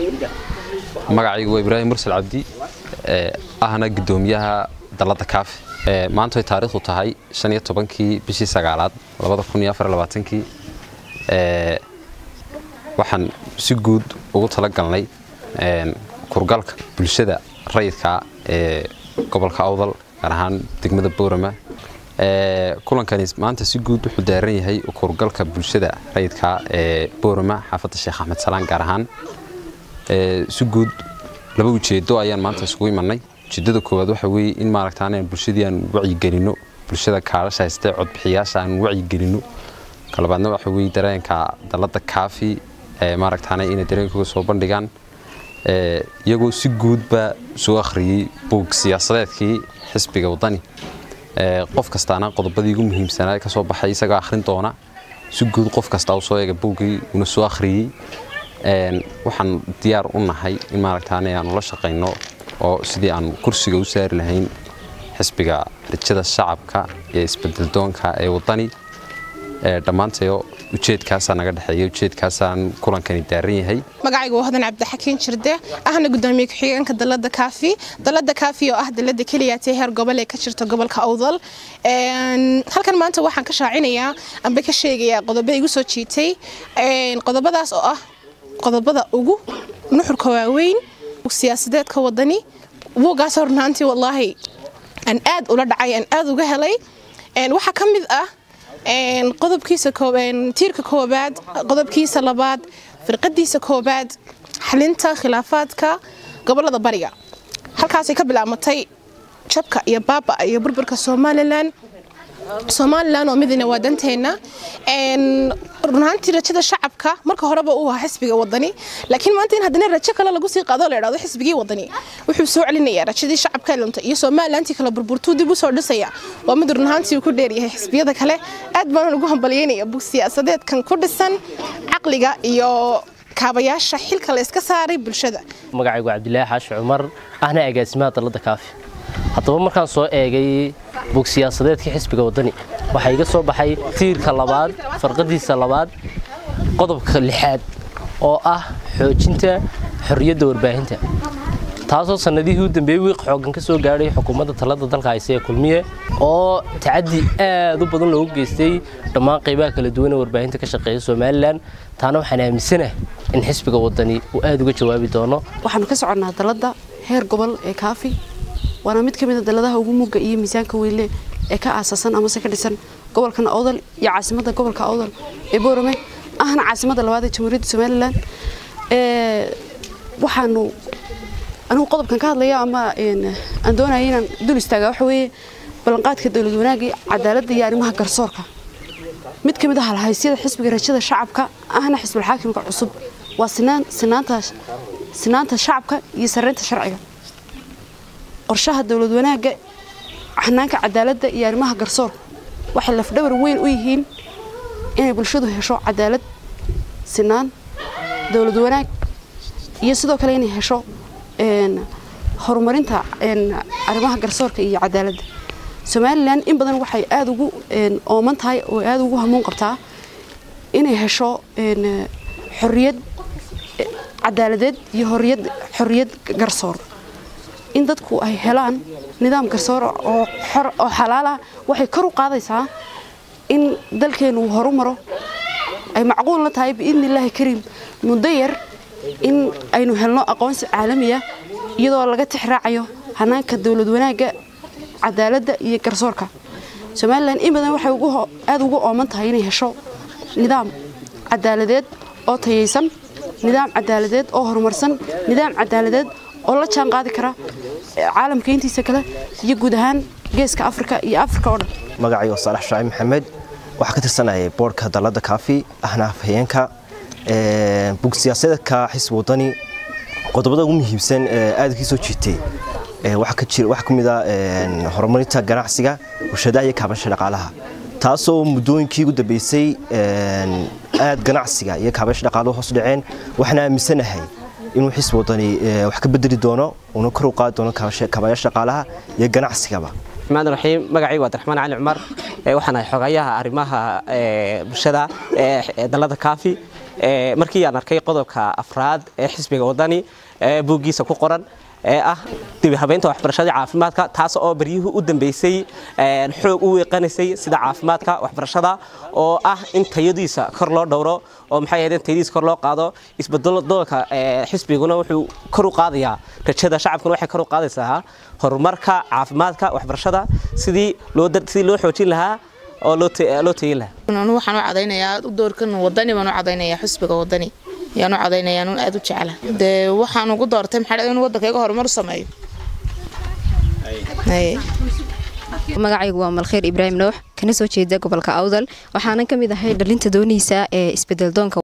magacaygu waa ibraahim mursal cabdi ahna gudoomiyaha dalada kaafi maanta way taariikhdu tahay shan iyo tobankii bishii sagaalaad labada kun iyo afar labaatankii waxaan si guud ugu talagalnay kurgalka bulshada rayidka ee gobolka awdal gaar ahaan degmada boorama kulankani maanta si guud wuxuu daaran yahay kurgalka bulshada rayidka ee boorama xaafadda sheekh axmed salaan gaar ahaan si guud laba ujeedo ayaan maanta isugu imanay ujeedada koowaad waxa weeye in maaragtaan bulshadii aan wacyigelino bulshada kaalasha haystee codbixiyaasha aan wacyigelino kalabaadna waxa weeye dareenka dalada kaafi maaragtaan inay dareenkooga soo bandhigaan iyagoo si guudba soo akhriyey buug siyaasadeedkii xisbiga wadani qof kastaana qodobadii ugu muhiimsanaa ka soo baxay isagoo akhrin doona si guud qof kasta u soo eega buuggii una soo akhriyey waxaan diyaar u nahay in maaragtaan aanu la shaqayno oo sidii aan kursiga u saari lahayn xisbiga rajada shacabka ee isbedeldoonka ee wadani dhammaantayo ujeedkaasaa naga dhexeeya ujeedkaasaan kulankani daaran yahay magacaygu waa hodan cabdixakiin jirde ahna gudoomiye ku-xigeenka dalada kaafi dalada kaafi oo ah dalada keliyaatee heer gobol ee ka jirta gobolka awdal halkan maanta waxaan ka shaacinayaa amba ka sheegayaa qodobo igu soo jiitay qodobadaas oo ah qodobada ugu nuxurka waaweyn siyaasadeedka wadani buugaas hornaantii wallaahi aan aad ula dhacay aan aad uga helay waxaa ka mid ah qodobkiisa tiirka koobaad qodobkiisa labaad firqadiisa koobaad xalinta khilaafaadka gobolada bariga halkaasay ka bilaabmatay jabka iyo baaba iyo burburka somalilan somalilan oo midina waa danteenna runaantii rajada shacabka marka horeba uu ahaa xisbiga wadani laakiin maanta in haddana rajo kale lagu sii qaado la idhahdo xisbigii wadani wuxuu soo celinayaa rajadii shacabka lunta iyo somalilantii kale burburtuu dib u soo dhisaya waa mid runaantii uu ku dheeryahay xisbiyada kale aad baan ugu hambalyeynaya bug siyaasadeedkan ku dhisan caqliga iyo kaabayaasha xilka la iska saaray bulshada magacaygu cabdilaahi xaashi cumar ahna agaasimaha dalada kaafi haddaba markaan soo eegay bug siyaasadeedkii xisbiga wadani waxaa iga soo baxay tiirka labaad farqadiisa labaad qodobka lixaad oo ah xoojinta xorriyadda warbaahinta taasoo sannadihii u dambeeyey wiiq xoogan ka soo gaadhay xukuumadda talada dalka hayse ee kulmiye oo tacaddi aad u badan loogu geystay dhammaan qaybaha kala duwan ee warbaahinta ka shaqeeya somalilan taana waxaan aaminsanahay in xisbiga wadani uu aad uga jawaabi doono waxaanu ka soconnaa dalladda heer gobol ee kaafi waana mid ka mid a daladaha ugu mugga iyo miisaanka weyle ee ka aasaasan amase ka dhisan gobolkan awdal iyo caasimadda gobolka awdal ee boorame ahna caasimadda labaad ee jamhuuriyadda somalilan waxaanu anigu qodobkan ka hadlaya ama aan doonaya inaan dul istaaga waxa weeye ballanqaadka dowlad wanaagii cadaaladda iyo arrimaha garsoorka mid ka mid ah halhaysyada xisbiga rajada shacabka ahna xisbul xaakimka cusub waa sinaan sinaanta sinaanta shacabka iyo sarreynta sharciga qorshaha dowlad wanaagga xanaanka cadaaladda iyo arrimaha garsoorka waxay lafdhabar weyn u yihiin inay bulshadu hesho cadaalad sinaan dowlad wanaag iyo sidoo kale inay hesho horumarinta arrimaha garsoorka iyo cadaaladda somalilan in badan waxay aada ugu ooman tahay oo aada ugu hamuun qabtaa inay hesho xorriyad cadaaladeed iyo horiyad xorriyad garsoor in dadku ay helaan nidaam garsoor oo xor oo xalaal ah waxay kor u qaadaysaa in dalkeenu uu horumaro ay macquul la tahay biidni illaahi kariim muddo yar in aynu helno aqoonsi caalamiya iyadoo laga tixraacayo hanaanka dowlad wanaagga cadaaladda iyo garsoorka somalilan in badan waxay aada ugu ooman tahay inay hesho nidaam cadaaladeed oo tayaysan nidaam cadaaladeed oo horumarsan nidaam cadaaladeed oo la jaan qaadi kara caalamka intiisa kale iyo guud ahaan geeska afrika iyo afrika oo dhan magacaygo saalax shaaci maxamed waxaa ka tirsanayay boorka dalada kaafi ahna afhayeenka bug siyaasadeedka xisbi wadani qodobada ugu muhiimsan aada kii soo jiitay waxaa ka mid a horumarinta ganacsiga warshadaha iyo kaabasha dhaqaalaha taasoo muddooyinkii ugu dambeysay aad ganacsiga iyo kaabasha dhaqaaluhu hoos dhaceen waxaan aaminsanahay inuu xisbi wadani wax ka bedeli doono uuna kor u qaadi doono kaabayaasha dhaqaalaha iyo ganacsigaba الرحمن الرحيم magacaygu waa Abdiraxmaan Cali Cumar waxaan ahay xogayaha arrimaha bulshada dalada kaafi markii aan arkay qodobka afraad ee xisbiga wadani ee buuggiisa ku qoran ee ah dibihabeynta waxbarashada caafimaadka taas oo baryihii u dambeysay xoog u weeqanaysay sida caafimaadka waxbarashada oo ah in tayadiisa kor loo dhowro oo maxay ahayd in tayadiisa kor loo qaado isbedeldoonka xisbiguna wuxuu kor u qaadayaa rajada shacabkuna waxay kor u qaadaysaa horumarka caafimaadka waxbarashada sidii loo sidii loo xoojin lahaa oo loo loo tayin lahaa anu waxaan u cadaynayaa doorkan wadani baan u cadaynayaa xisbiga wadani yaan u cadaynayaa anun aad u jecla dee waxaan ugu doortay maxaa in waddankayga horumar u sameeyo magacaygu waa malkheer ibraahim nuux kana soo jeeda gobolka awdal waxaanan ka mid ahay dhalinta doonaysa ee isbedel doonka